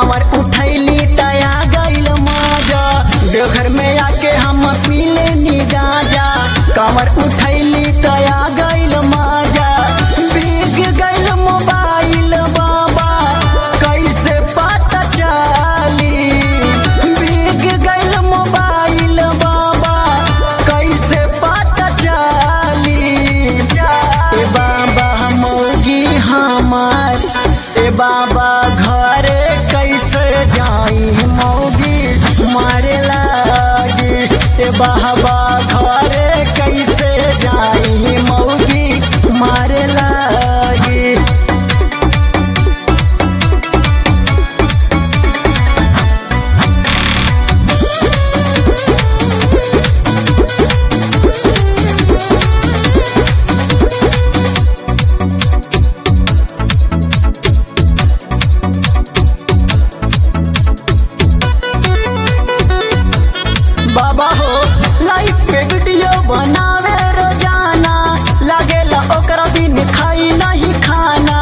कांवर उठैली तया गइल मजा देवघर में आके हम पीले नी गाजा कांवर उठैली तया गइल मजा भीग गइल मोबाइल बाबा कैसे पता चली भीग गइल मोबाइल बाबा कैसे पता चली ए बाबा मौगी हमार ए बाबा घरे कैसे जाई मौगी मारे लागी ए बाबा घरे कैसे जाई मौगी मारे लागी बाबा हो लाइफ पे वीडियो बनावे रोजाना लागेला ओकरा बिन खाई नहीं खाना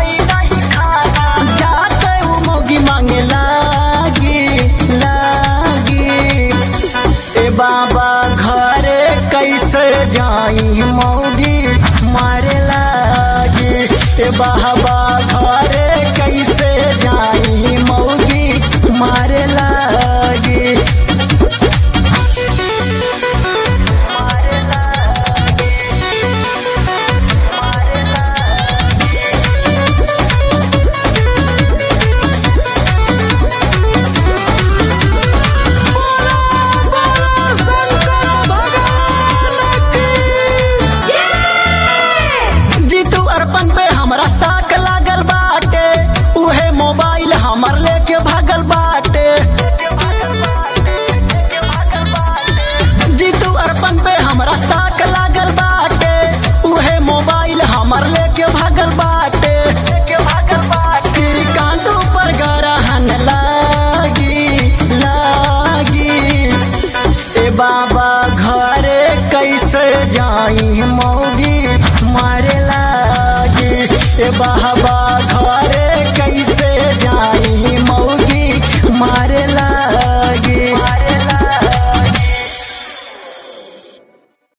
जाते वो मोगी मांगे लागी लागी ए बाबा घरे कैसे जाई मौगी मारे लागी ए बाबा घरे कैसे जाई मौगी मारे लागी जीतू अरपन पे हमरा साक लागल बाटे उहे मोबाइल हमर लेके भागल बाटे जीतू अरपन पे हमरा साक लागल बाटे उहे मोबाइल हमर लेके भागल बाटे श्रीकांत ऊपर गरहन लागी लागी ए बाबा घरे कैसे जाई मौगी मारे लागी ए बाबा घरे कैसे जाई मौगी मारे